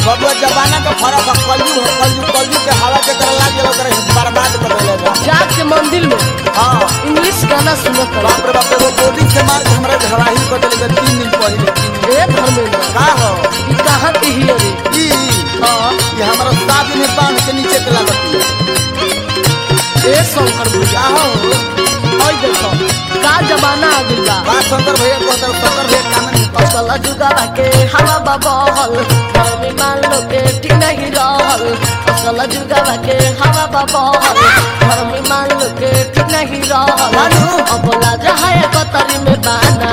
बबुआ जमाना का फर्क है कलयु है कलयु कलयु के हवा के कर लाग गेल ओकरा बर्बाद कर देले जाके मंदिर में हां इंग्लिश गाना सुनत रहे बाप रे बाप रे वो गोदी से मार के हमरा घराही कर देले तीन दिन पहले तीन दिन ए धर्मेंद्र का हो ई कहाँ के ही रे ई हाँ ये हमारा साथ में बांध के नीचे के लागत है ए शंकर भैया का हो ओए देखो का जमाना आ गइल बा बा शंकर भैया कहता शंकर भैया काम नहीं असल जुगावा के हवा बबहल घर में मान लो के ठीक नहीं रहल असल जुगावा के हवा बबहल घर में मान लो के ठीक नहीं रहल मानू। अब लाजा है कतरी में बाना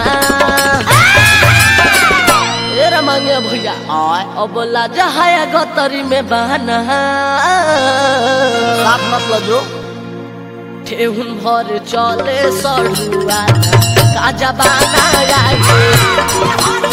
ए रमंगे भैया आय अब लाजा है गतरी में बहाना साथ मतलब जो ठेहुन भर चले सड़ुआ का जबाना आए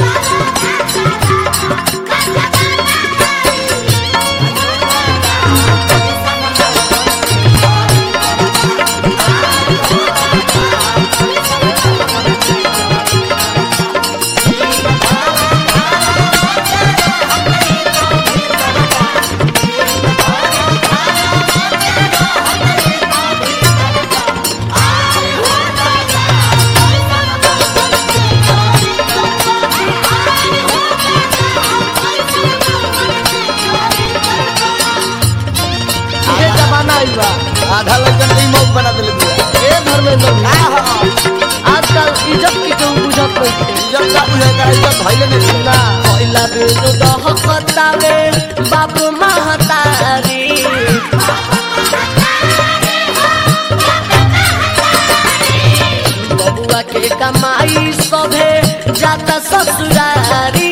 ये जमाना आई बा आधा लड़कन के मौत बना देले दिया ए धर्मेंद्र का भैया हो आजकल इज्जत की केहू बुझत नहीं थे इज्जत का बुझे का इज्जत भइले नहीं ना कोइला बेनु दहकतावे बाप महतारी बबुआ के कमाई सभे जाता ससुरारी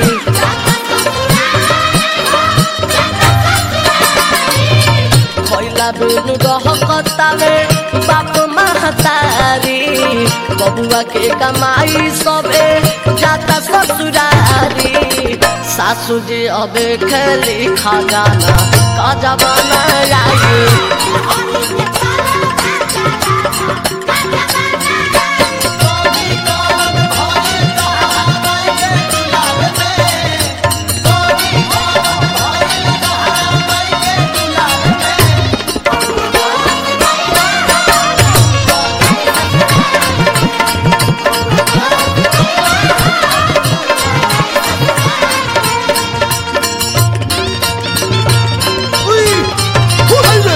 कोइला बेनु दहकतावे बाप महतारी बबुआ के कमाई सबे जाता ससुरारी सासू जी अबे खेली खजाना का जमाना आई उई फुलले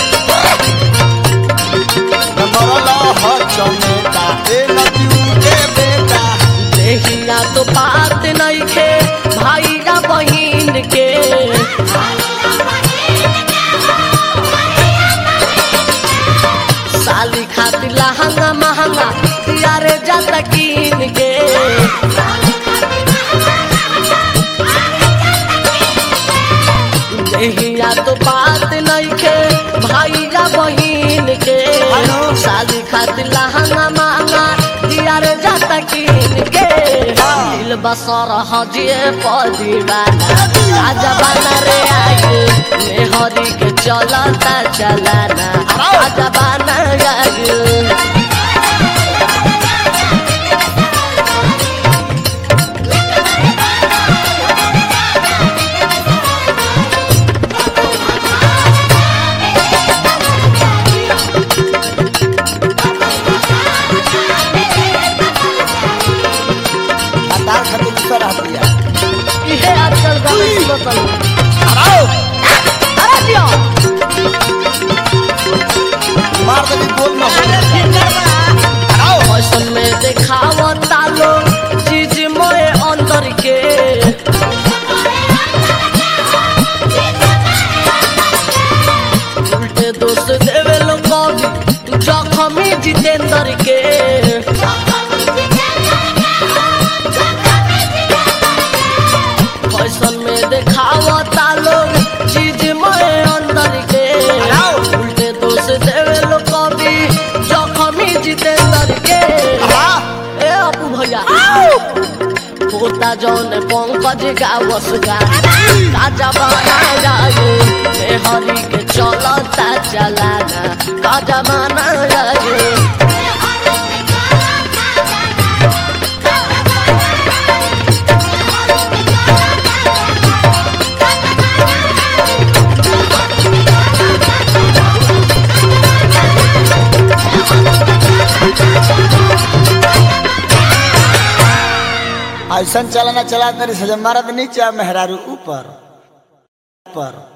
नमरला ह चमेटा ए नदिउ के बेटा देहिया तो बात नहीं खे भाई या बहिन के साली खातिर लहंगा महंगा यारे जाता कीन के देहिया तो बात नहीं खे भाई या बहिन के हेलो। शादी खातिर लहंगा महंगा यारे जाता कीन के दिल बसर हजिए पदीवाना राजा बना रे आगे मेहरी के चलता चलाना राजा बना आगे तार खातिर दूसरा रह दिया इहे आजकल गाना सुनत हूँ। आओ अरे दियो मार दे गोल में आओ फैशन में देखावता लो चीज मोए अंदर के उल्टे दोस्त देवे लो कभी जखमी जितेंद्र के फैशन में देखावता लोग चीज मोए अंदर के उल्टे दोस्त देवे लो कभी जखमी जितेंद्र के वाह ए अपू भैया होता जौन पंकज गावस गाना काजा बना जाए मेहरी के चलता चलाना काजा बना जाए ऐसा चलाना चला तरी से जब मरद नीचे आ मेहरारू ऊपर ऊपर